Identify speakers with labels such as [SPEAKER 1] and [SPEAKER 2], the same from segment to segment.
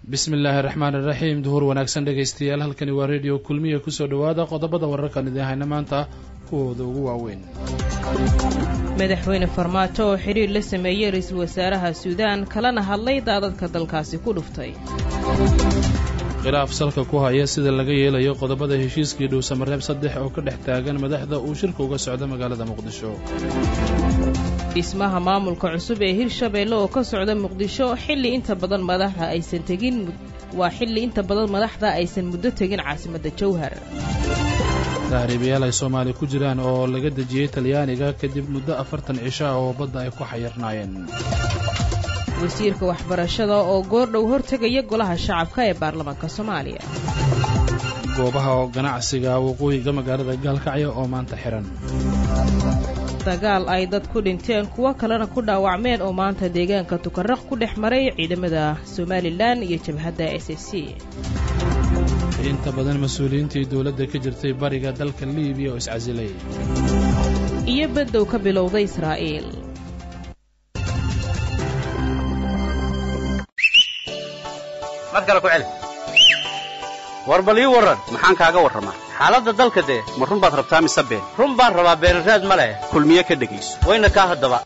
[SPEAKER 1] bismi illaahi raxmaan iraxiim duhur wanaagsan dhegaystayaal halkani waa rediyo kulmiya kusoo dhowaada qodobada wararkan idiin hayna maanta kuwooda ugu waaweyn
[SPEAKER 2] madaxweyne farmaajo oo xidhiir la sameeyey ra-iisul wasaaraha suudaan kalena hadlay daadadka dalkaasi ku dhuftay
[SPEAKER 1] khilaaf salka ku haya sida laga yeelayo qodobada heshiiskii dhuusamareeb saddex oo ka dhex taagan madaxda uu shirka uga socda magaalada muqdisho
[SPEAKER 2] dhismaha maamulka cusub ee hirshabeelle oo ka socda muqdisho xilli inta badan madaxda aysan tegin waa xilli inta badan madaxda aysan muddo tegin caasimadda jowhar
[SPEAKER 1] tahriibayaal ay soomaali ku jiraan oo laga dejiyey talyaaniga kadib muddo afartan cisho ah oo badda ay ku xayirnaayeen
[SPEAKER 2] wasiirka waxbarashada oo goordhow hortegaya golaha shacabka ee baarlamaanka soomaaliya
[SPEAKER 1] goobaha ganacsiga waqooyiga magaalada gaalkacyo oo maanta xihan
[SPEAKER 2] dagaal ay dad ku dhinteen kuwo kalena ku dhaawacmeen oo maanta deegaanka tukaraq ku dhex maray ciidamada somalilan iyo jabhadda s s c
[SPEAKER 1] inta badan mas-uuliyiintii dowladda ka jirtay bariga dalka liibiya oo iscasilay
[SPEAKER 2] iyo baddow ka bilowday israa'iil
[SPEAKER 3] war bal ii warran maxaan kaaga warramaa xaaladda dalka dee ma run baad rabtaa mise been run baan rabaa beenraad ma leh kulmiye ka dhegayso wayna kaa haddaba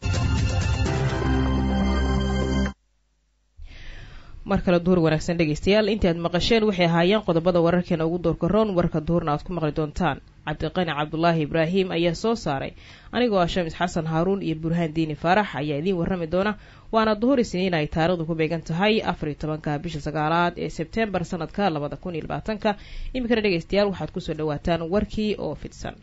[SPEAKER 2] mar kale duhur wanaagsan dhegaystayaal intii aad maqasheen waxay ahaayeen qodobada wararkeena ugu doorka roon warka duhurna aad ku maqli doontaan cabdiqani cabdulaahi ibraahim ayaa soo saaray anigoo ah shamis xasan haaruun iyo burhaan diini faarax ayaa idiin warrami doona waana duhur isniin ay taarikhdu ku beegan tahay afariyo tobanka bisha sagaalaad ee sebtembar sanadka labada kun iyo labaatanka iminkana dhegaystayaal waxaad kusoo dhawaataan warkii oo fidsan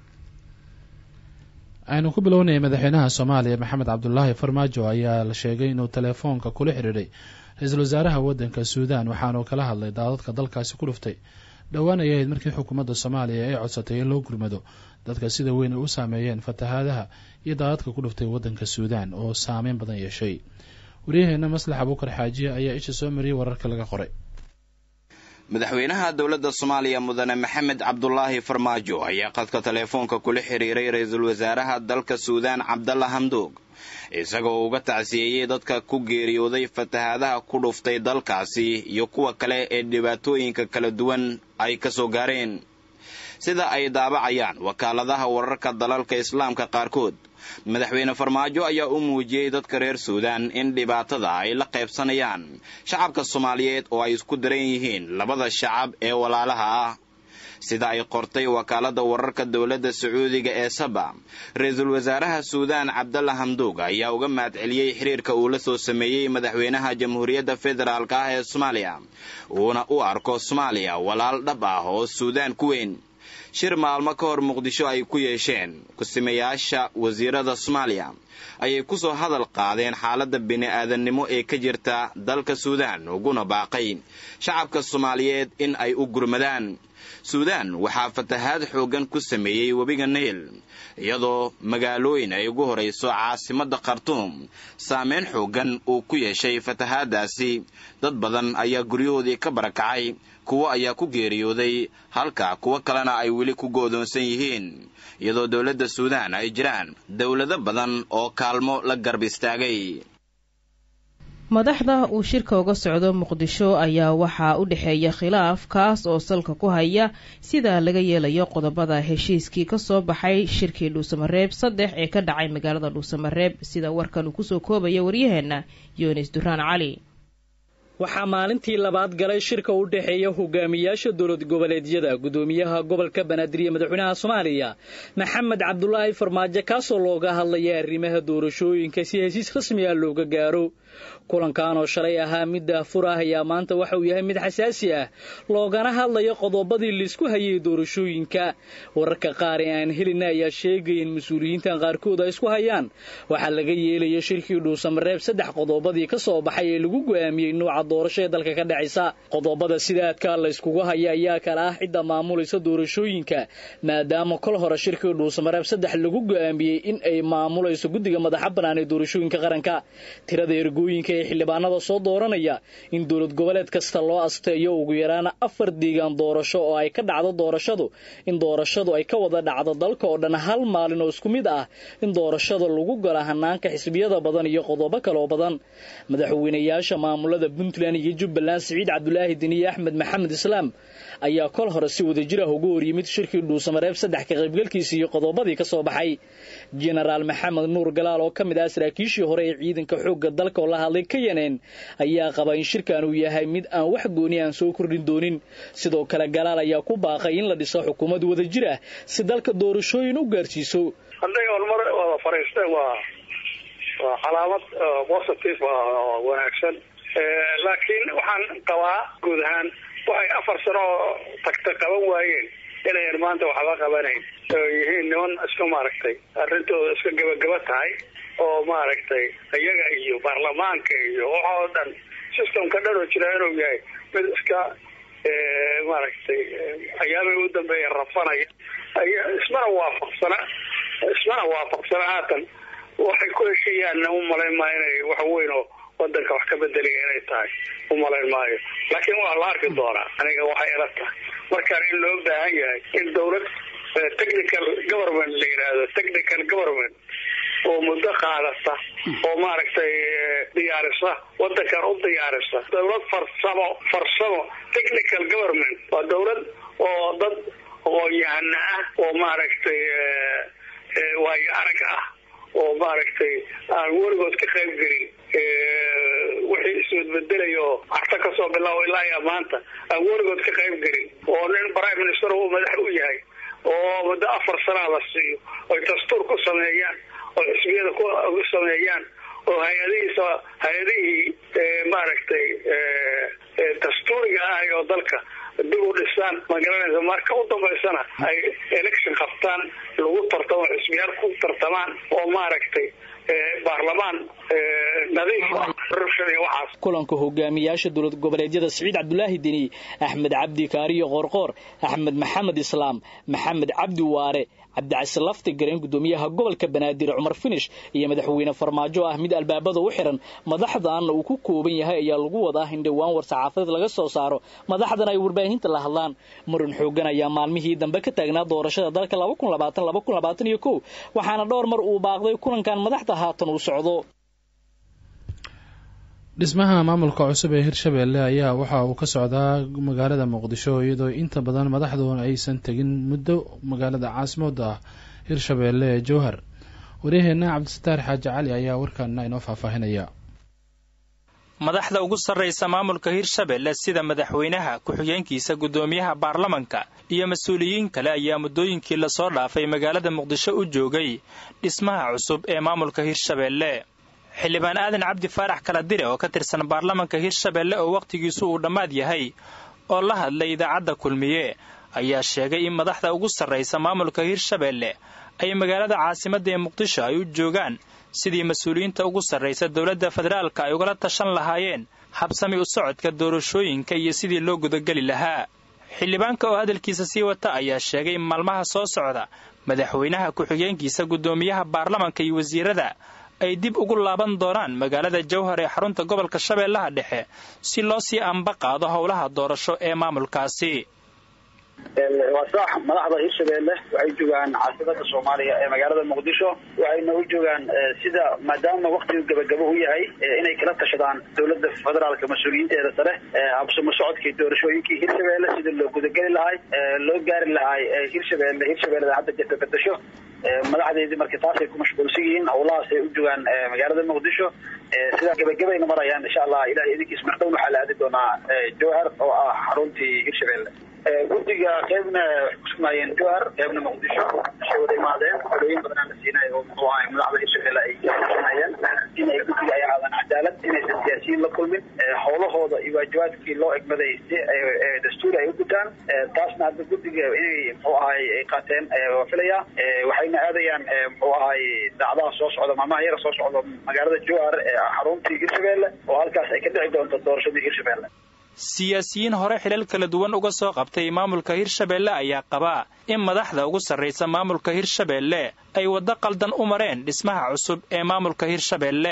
[SPEAKER 1] aynu ku bilownaya madaxweynaha soomaaliya maxamed cabdulaahi farmaajo ayaa la sheegay inuu telefoonka kula xidhiidhay ra-iisul wasaaraha waddanka suudaan waxaanuu kala hadlay daadadka dalkaasi ku dhuftay dhowaan ay ahayd markii xukuumadda soomaaliya ay codsatay in loo gurmado dadka sida weyn ay u saameeyeen fatahaadaha iyo daadadka ku dhuftay waddanka suudaan oo saameyn badan yeeshay waryaheena maslax abuukar xaajiye ayaa isha soo mariyey wararka laga qoray
[SPEAKER 4] madaxweynaha dowladda soomaaliya mudane maxamed cabdulaahi farmaajo ayaa qadka teleefoonka kula xiriiray ra-iisul wasaaraha dalka suudaan cabdalla hamdoog isagoo uga tacsiyeeyey dadka ku geeriyooday fatahaadaha ku dhuftay dalkaasi iyo kuwa kale ee dhibaatooyinka kala duwan ay ka soo gaareen sida ay daabacayaan wakaaladaha wararka dalalka islaamka qaarkood madaxweyne farmaajo ayaa u muujiyey dadka reer suudaan in dhibaatada ay la qaybsanayaan shacabka soomaaliyeed oo ay isku daran yihiin labada shacab ee walaalaha ah sida ay qortay wakaaladda wararka dowladda sacuudiga ee saba ra-iisul wasaaraha suudaan cabdalla hamduug ayaa uga mahadceliyey xiriirka uu la soo sameeyey madaxweynaha jamhuuriyadda federaalk ah ee soomaaliya uuna u arko soomaaliya walaal dhab ah oo suudaan ku weyn shir maalmo ka hor muqdisho ay ku yeesheen kusimayaasha wasiirada soomaaliya ayay kusoo hadal qaadeen xaaladda bini-aadannimo ee ka jirta dalka suudaan uguna baaqay shacabka soomaaliyeed in ay u gurmadaan suudaan waxaa fatahaad xooggan ku sameeyey webiga nayl iyadoo magaalooyin ay ugu horayso caasimadda khartuum saameyn xooggan uu ku yeeshay fatahaaddaasi dad badan ayaa guryahoodii ka barakacay kuwo ayaa ku geeriyooday halka kuwo kalena ay weli ku goodoonsan yihiin iyadoo dowladda suudaan ay jiraan dowlado badan oo kaalmo la garb istaagay
[SPEAKER 2] madaxda uu shirka uga socdo muqdisho ayaa waxaa u dhexeeya khilaaf kaas oo salka ku haya sida laga yeelayo qodobada heshiiskii ka soo baxay shirkii dhuusamareeb saddex ee ka dhacay magaalada dhuusamareeb sida warkan uu kusoo koobaya waryaheena yunis duraan cali
[SPEAKER 5] waxaa maalintii labaad galay shirka u dhexeeya hogaamiyaasha dowlad goboleedyada gudoomiyaha gobolka banaadir iyo madaxweynaha soomaaliya maxamed cabdulaahi farmaajo kaasoo looga hadlaya arrimaha doorashooyinka si hesiis rasmi ah looga gaaro kulankan oo shalay ahaa mid daahfur ah ayaa maanta waxa uu yahay mid xasaasi ah loogana hadlayo qodobadii laisku hayay doorashooyinka wararka qaar ee aan helina ayaa sheegaya in mas-uuliyiintan qaarkood ay isku hayaan waxaa laga yeelaya shirkii dhuusamareeb saddex qodobadii ka soo baxay ee lagu go'aamiyey nooca doorasho ee dalka ka dhacaysa qodobada sida aadkaa la yskugu haya ayaa kala ah cidda maamulaysa doorashooyinka maadaama kol hore shirkii dhuusamareeb saddex lagu go'aamiyey in ay maamulayso guddiga madaxa bannaan ee doorashooyinka qaranka tirada ergooyinka ee xildhibaanada soo dooranaya in dowlad goboleed kasta loo asteeyo ugu yaraana afar deegaan doorasho oo ay ka dhacdo doorashadu in doorashadu ay ka wada dhacdo dalka oo dhan hal maalin oo isku mid ah in doorashada lagu gala hanaanka xisbiyada badan iyo qodobo kaloo badan madaxweynayaasha maamulada puntland puntland iyo jubbaland siciid cabdulaahi deniye axmed maxamed islaam ayaa kol hore si wadajir ah ugu horyimid shirkii dhuusamareeb saddex ka qaybgalkiisa iyo qodobadii ka soo baxay jenaraal maxamed nuur galaal oo ka mid ah saraakiishii hore ee ciidanka xoogga dalka oo la hadlay ka yaneen ayaa qaba in shirkan uu yahay mid aan wax gooni aan soo kordhin doonin sidoo kale galaal ayaa ku baaqay in la dhiso xukuumad wadajir ah si dalka doorashooyin u gaarsiiso
[SPEAKER 6] hadday horumar wada fadhiisteen waa waa calaamad positive oo wanaagsan laakiin waxaan qabaa guud ahaan waxay afar sano oo tagta qaban waayeen inayan maanta waxba qabanayn oo yihiin niman iska maaragtay arrintooda iska gabagaba tahay oo maaragtay iyaga iyo baarlamaanka iyo waxa oo dhan systemka dhan oo jira inuu yahay mid iska maaragtay ayaabay u dambeeya rafanaya ismana waafaqsana ismana waafaqsana haatan waxay ku heshayaanna u malayn maayo inay wax weyn oo wadanka wax ka bedeliya inay tahay u malayn maayo laakiin waa la arki doonaa aniga waxay ila tahay markaan in loo baahan yahay in dawlad technical government la yidhaahdo technical government oo muddo qaadata oo maaragtay diyaarisa wadankan u diyaarisa dawlad farsamo farsamo technical government waa dawlad oo dad aqoon-yahana ah oo maaragtay waayo arag ah oo maaragtay aan weligood ka qayb gelin wixii isbedbedelayo oo carta kasoo bilaabo ilaa iyo maanta aan weligood ka qayb gelin oo nin prime minister uu madax u yahay oo muddo afar sanaa la siiyo oy dastuur ku sameeyaan oo xisbiyada ku sameeyaan oo hay-adihiisa hay-adihii maaragtay dastuuriga ah oo dalka dib u dhisaan magaranaysa marka u dambaysana ay election qabtaan lagu tartamo xisbiyaal ku tartamaan oo maaragtay baarlamaan nadiif ah corruption iyo waxaas
[SPEAKER 5] kulanka hogaamiyaasha dowlad goboleedyada siciid cabdulaahi deni axmed cabdi kaariyo qoorqoor axmed maxamed islaam maxamed cabdi waare cabdicasi lafti gareen gudoomiyaha gobolka banaadir cumar finish iyo madaxweyne farmaajo ah mid albaabada u xiran madaxdaanna uu ku kooban yahay ayaa lagu wadaa in dhowaan war saxaafadeed laga soo saaro madaxdan ay warbaahinta la hadlaan muran xoogan ayaa maalmihii dambe ka taagnaa doorashada dalka waxaana dhowr mar uu baaqday kulankan madaxda haatan uu socdo
[SPEAKER 1] dhismaha maamulka cusub ee hirshabeelle ayaa waxa uu ka socdaa magaalada muqdisho iyadoo inta badan madaxdoona aysan tegin muddo magaalada caasimada ah hirshabeelle ee jowhar waryaheena cabdisataar xaaji cali ayaa warkaana inoo faahfaahinaya
[SPEAKER 7] madaxda ugu sarraysa maamulka hirshabelle sida madaxweynaha ku-xigeenkiisa guddoomiyaha baarlamanka iyo mas-uuliyiin kale ayaa muddooyinkii lasoo dhaafay magaalada muqdisho u joogay dhismaha cusub ee maamulka hirshabelle xildhibaan aadan cabdi faarax kala dire oo ka tirsan baarlamanka hirshabelle oo wakhtigiisu uu dhammaad yahay oo la hadlay idaacadda kulmiye ayaa sheegay in madaxda ugu sarraysa maamulka hirshabelle ay magaalada caasimadda ee muqdisho ay u joogaan sidii mas-uuliyiinta ugu sarraysa dowladda federaalka ay ugala tashan lahaayeen habsami u socodka doorashooyinka iyo sidii loo gudageli lahaa xildhibaanka oo hadalkiisa sii wata ayaa sheegay in maalmaha soo socda madaxweynaha ku-xigeenkiisa guddoomiyaha baarlamanka iyo wasiirada ay dib ugu laaban doonaan magaalada jowhar ee xarunta gobolka shabeellaha dhexe si loo sii anba qaado howlaha doorasho ee maamulkaasi
[SPEAKER 8] waa sax madaxda hirshabeelle waxay joogaan caasimada soomaaliya ee magaalada muqdisho waxayna u joogaan sida maadaama waktigu gabagabo u yahay inay kala tashadaan dowlada federaalka mas-uuliyiinteeda sare habsamo socodkii doorashooyinkii hirshabeelle sida loo gudageli lahay loo gaari lahay hirshabeelle hirshabeelleda hadda jirta bedasho madaxdeedii marka taasay ku mashquulsan yihiin howlahaasay u joogaan magaalada muqdisho sidaa gabagabayna marayaan insha allah ilahay idinkiis mardhown waxaa la aadi doonaa jowhar oo ah xaruntii hirshabeelle guddiga qeybna waxay kusugnaayeen jowhar qeybna muqdisho waxay wada imaadeen xolooyin badanaa la siinay oo muxuu ahay madaxda hirshabelle ay kusinayeen in ay guddiga ay ahaadaan cadaalad inaysan siyaasiyiin la kulmin howlahooda iyo waajibaadkii loo egmaday si dastuuri ay u gutaan taasna hadda guddiga inay muxuu ahay ay qaateen waa filaya waxayna aadayaan muxuu ahay daacdaha soo socda maalmaha yara soo socda magaalada jowhar ee xaruntii hirshabelle oo halkaas ay ka dhici doonto doorashadii hirshabelle
[SPEAKER 7] siyaasiyiin hore xilal kala duwan uga soo qabtay maamulka hirshabelle ayaa qabaa in madaxda ugu sarraysa maamulka hirshabelle ay waddo qaldan u mareen dhismaha cusub ee maamulka hirshabelle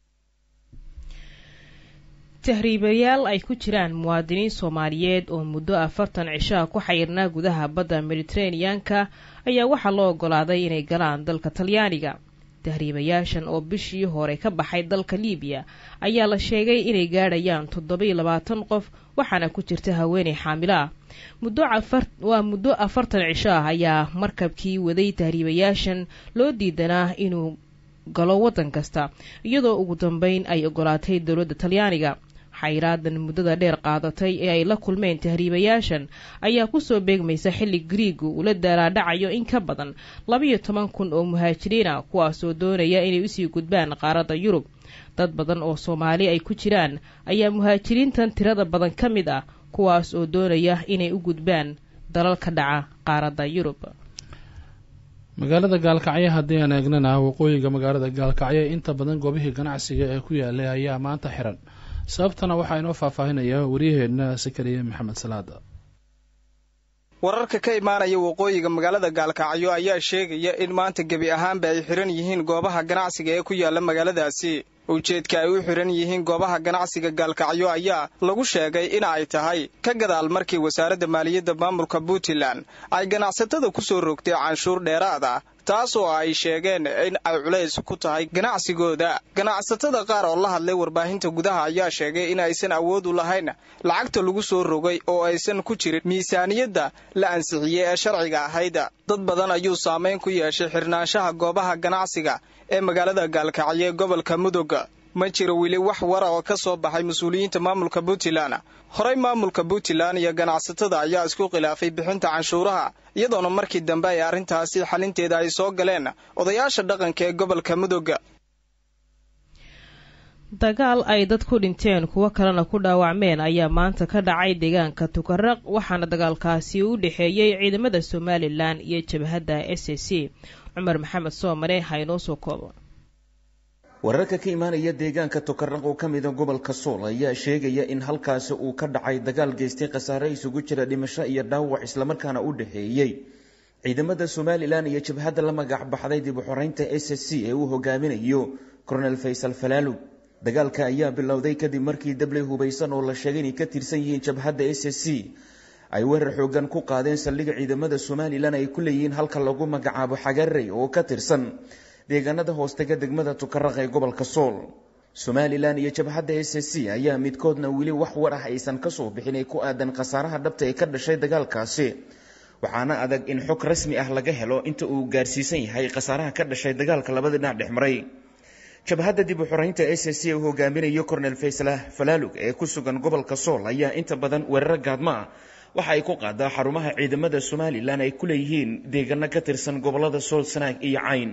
[SPEAKER 2] tahriibayaal ay ku jiraan muwaadiniin soomaaliyeed oo muddo afartan cishaha ku xayirnaa gudaha badda mediteraneanka ayaa waxaa loo ogolaaday inay galaan dalka talyaaniga tahriibayaashan oo bishii hore ka baxay dalka liibiya ayaa la sheegay inay gaadhayaan toddoba-iyo labaatan qof waxaana ku jirta haweeney xaamilo ah muddo waa muddo afartan cisho ah ayaa markabkii waday tahriibayaashan loo diidanaa inuu galo waddan kasta iyadoo ugu dambeyn ay ogolaatay dowladda talyaaniga xayraadan muddada dheer qaadatay ee ay la kulmeen tahriibayaashan ayaa kusoo beegmaysa xilli griigu ula daaraadhacayo in ka badan labayo toban kun oo muhaajiriina kuwaasoo doonaya inay usii gudbaan qaaradda yurub dad badan oo soomaali ay ku jiraan ayaa muhaajiriintan tirada badan ka mid ah kuwaas oo doonaya inay u gudbaan dalal ka dhaca qaaradda yurub
[SPEAKER 1] magaalada gaalkacyo haddii aan eegnana waqooyiga magaalada gaalkacyo inta badan goobihii ganacsiga ee ku yaalay ayaa maanta xiran sababtana waxaa inoo faahfaahinaya waryaheena sakariye maxamed salaada
[SPEAKER 9] wararka ka imaanaya waqooyiga magaalada gaalkacyo ayaa sheegaya in maanta gebi ahaanba ay xiran yihiin goobaha ganacsiga ee ku yaala magaaladaasi ujeedka ay u xiran yihiin goobaha ganacsiga gaalkacyo ayaa lagu sheegay in ay tahay ka gadaal markii wasaaradda maaliyadda maamulka puntland ay ganacsatada ku soo rogtay canshuur dheeraad ah taas oo ay sheegeen in ay culays ku tahay ganacsigooda ganacsatada qaar oo la hadlay warbaahinta gudaha ayaa sheegay in aysan awood u lahayn lacagta lagu soo rogay oo aysan ku jirin miisaaniyadda la ansixiyey ee sharciga ahayd dad badan ayuu saamayn ku yeeshay xirnaanshaha goobaha ganacsiga ee magaalada gaalkacyo ee gobolka mudug ma jiro weli wax wara oo ka soo baxay mas-uuliyiinta maamulka puntland horey maamulka puntland iyo ganacsatada ayaa isku khilaafay bixinta canshuuraha iyadoona markii dambe ay arrintaasi xalinteeda ay soo galeen odayaasha dhaqanka ee gobolka mudug
[SPEAKER 2] dagaal ay dad ku dhinteen kuwo kalena ku dhaawacmeen ayaa maanta ka dhacay deegaanka tukaraq waxaana dagaalkaasi u dhexeeyey ciidamada somalilan iyo jabhadda s a c cumar maxamed soomane ha inoo soo koobo
[SPEAKER 10] wararka ka imaanaya deegaanka tukaraq oo ka mida gobolka sool ayaa sheegaya in halkaasi uu ka dhacay dagaal geystay khasaare isugu jira dhimasho iyo dhaawac islamarkaana u dhexeeyey ciidamada somalilan iyo jabhadda la magac baxday dib u xoreynta s s c ee uu hogaaminayo coronel faysal falaalug dagaalka ayaa bilowday kadib markii dabley hubaysan oo la sheegay inay ka tirsan yihiin jabhadda s s c ay weerar xoogan ku qaadeen saldhigga ciidamada somalilan ay ku leeyihiin halka lagu magacaabo xagarey oo ka tirsan deegaanada hoostega degmada tukaraq ee gobolka sool somalilan iyo jabhadda s s c ayaa midkoodna weli wax war ah aysan kasoo bixin ee ku aadan khasaaraha dhabta ee ka dhashay dagaalkaasi waxaana adag in xog rasmi ah laga helo inta uu gaarsiisan yahay khasaaraha ka dhashay dagaalka labada dhinac dhex maray jabhadda dib u xoreynta s s c uu hogaaminayo cornel fayslah falaalug ee ku sugan gobolka sool ayaa inta badan weeraro gaadmo ah waxa ay ku qaadaa xarumaha ciidamada somalilan ay ku leeyihiin deegaano ka tirsan gobolada sool sanaag iyo cayn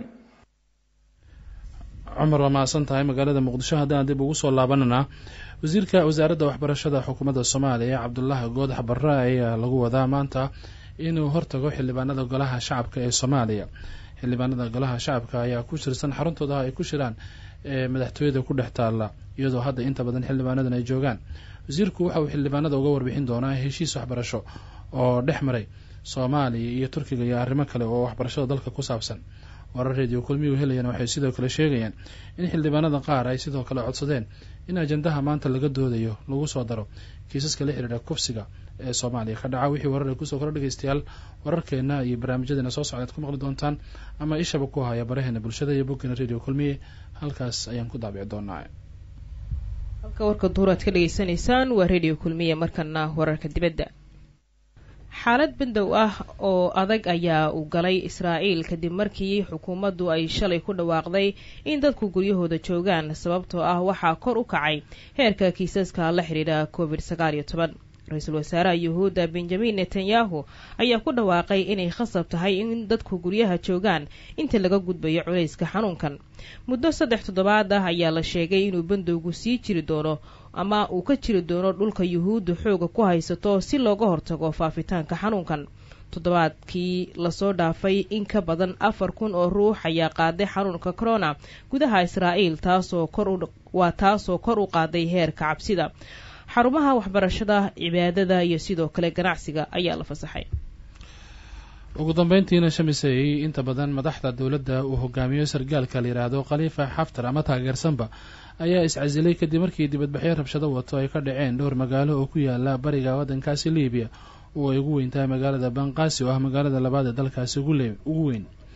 [SPEAKER 1] cumar waa mahadsan tahay magaalada muqdisho haddaan dib ugu soo laabanana wasiirka wasaaradda waxbarashada xukuumadda soomaaliya cabdulaahi goodax barre ayaa lagu wadaa maanta inuu hortago xildhibaanada golaha shacabka ee soomaaliya xildhibaanada golaha shacabka ayaa ku shirsan xaruntooda ay ku shiraan ee madaxtooyada ku dhex taalla iyadoo hadda inta badan xildhibaanadan ay joogaan wasiirku waxa uu xildhibaanada uga warbixin doonaa heshiis waxbarasho oo dhex maray soomaaliya iyo turkiga iyo arrimo kale oo waxbarashada dalka ku saabsan warar radio kulmiyuu helayaan waxay sidoo kale sheegayaan in xildhibaanada qaar ay sidoo kale codsadeen in ajandaha maanta laga doodayo lagu soo daro kiisaska la xidhiidha kufsiga ee soomaaliya ka dhaca wixii warar ay kusoo kora dhegeystayaal wararkeena iyo barnaamijyadeena soo socdaad ku maqli doontaan ama ishaba ku haya baraheena bulshada iyo boggeena radio kulmiye halkaas ayaan ku daabici doonaa
[SPEAKER 2] halka warka duur aad ka dhegeysanaysaan waa radio kulmiye markana wararka dibadda xaalad bandow ah oo adag ayaa uu galay israa'iil kadib markii xukuumaddu ay shalay ku dhawaaqday in dadku guryahooda joogaan sababtoo ah waxaa kor u kacay heerka kiisaska la xidhiidha covid sagaal iyo toban ra-iisul wasaaraha yuhuudda benjamin netanyahu ayaa ku dhawaaqay inay khasab tahay in dadku guryaha joogaan inta laga gudbayo culayska xanuunkan muddo saddex toddobaad ah ayaa la sheegay inuu bandowgu sii jiri doono ama uu ka jiri doono dhulka yuhuudda xooga ku haysato si looga hortago faafitaanka xanuunkan toddobaadkii lasoo dhaafay in ka badan afar kun oo ruux ayaa qaaday xanuunka corona gudaha israa'iil taasoo kor waa taasoo kor u qaaday heerka cabsida xarumaha waxbarashada cibaadada iyo sidoo kale ganacsiga ayaa la fasaxay
[SPEAKER 1] ugu dambeyntiina shamisey inta badan madaxda dowladda uu hogaamiyo sargaalka la yidhaahdo khaliifa xaftar ama taageersanba ayaa iscasilay kadib markii dibadbaxyo rabshado wato ay ka dhaceen dhowr magaalo oo ku yaala bariga waddankaasi libiya oo ay ugu weyn tahay magaalada banqaasi oo ah magaalada labaad ee dalkaasi ugu weyn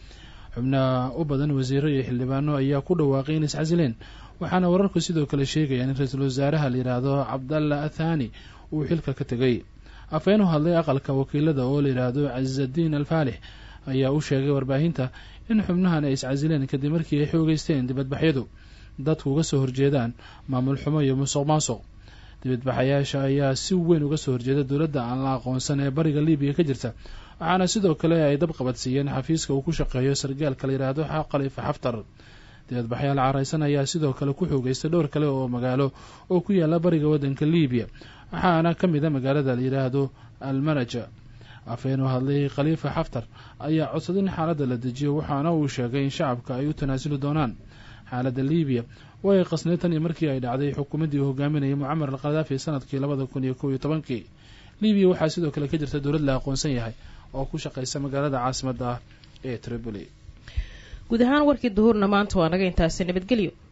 [SPEAKER 1] xubnaha u badan wasiiro iyo xildhibaano ayaa ku dhawaaqay in iscasileen waxaana wararku sidoo kale sheegayaan in ra-iisul wasaaraha la yidhaahdo cabdalla athani uu xilka ka tegay afhayeen u hadlay aqalka wakiilada oo la yidhaahdo casadiin alfaalix ayaa u sheegay warbaahinta in xubnahan ay iscasileen kadib markii ay xoogeysteen dibadbaxyadu dadku uga soo horjeedaan maamul xumo iyo musuq maasuq dibadbaxayaasha ayaa si weyn uga soo horjeeda dowladda aan la aqoonsan ee bariga libiya ka jirta waxaana sidoo kale ay dab qabadsiiyeen xafiiska uu ku shaqeeyo sargaalka la yidhaahdo khalifa xaftar dibadbaxyaal caraysan ayaa sidoo kale ku xoogeystay dhowr kale oo magaalo oo ku yaala bariga waddanka libiya waxaana ka mid a magaalada la yidhaahdo almaraja afhayeen u hadlay khaliifa xaftar ayaa codsaday in xaaladda la dejiyo waxaana uu sheegay in shacabka ay u tanaasuli doonaan xaaladda libiya way qasnay tan iyo markii ay dhacday xukuumaddii uu hogaaminayay mucamar al khadaafi sanadkii labada kun iyo kow iyo tobankii libiya waxaa sidoo kale ka jirta dowlad la aqoonsan yahay oo ku shaqaysa magaalada caasimadda ah ee tripoli
[SPEAKER 2] guud ahaan warkii duhurna maanta waa naga intaasi nabadgelyo